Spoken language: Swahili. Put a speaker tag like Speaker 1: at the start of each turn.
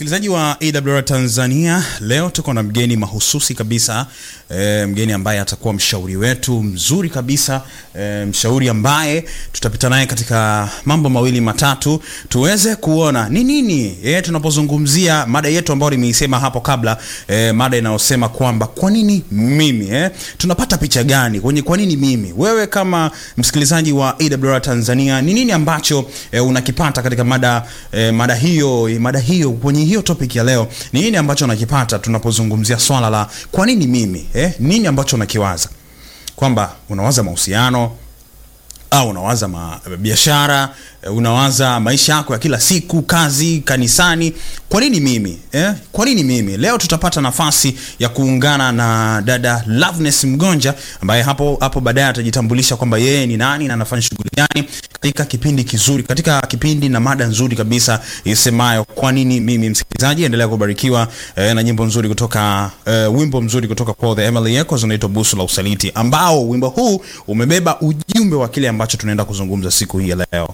Speaker 1: Msikilizaji wa AWR Tanzania, leo tuko na mgeni mahususi kabisa e, mgeni ambaye atakuwa mshauri wetu mzuri kabisa e, mshauri ambaye tutapita naye katika mambo mawili matatu tuweze kuona ni nini e, tunapozungumzia mada yetu ambayo nimeisema hapo kabla e, mada inayosema kwamba kwa nini mimi e, tunapata picha gani kwenye kwa nini mimi. Wewe kama msikilizaji wa AWR Tanzania, ni nini ambacho e, unakipata katika mada e, mada hiyo mada hiyo kwenye hiyo topic ya leo ni nini ambacho unakipata tunapozungumzia swala la kwa nini mimi eh? Nini ambacho unakiwaza kwamba unawaza mahusiano au unawaza ma, biashara unawaza maisha yako ya kila siku, kazi, kanisani. Kwa nini mimi eh? Kwa nini mimi? Leo tutapata nafasi ya kuungana na dada Loveness Mgonja ambaye hapo hapo baadaye atajitambulisha kwamba yeye ni nani na anafanya shughuli gani katika kipindi kizuri, katika kipindi na mada nzuri kabisa isemayo kwa nini mimi. Msikilizaji, endelea kubarikiwa eh, na nyimbo nzuri kutoka eh, wimbo mzuri kutoka kwa The Emily Echoes unaitwa Busu la Usaliti, ambao wimbo huu umebeba ujumbe wa kile ambacho tunaenda kuzungumza siku hii ya leo.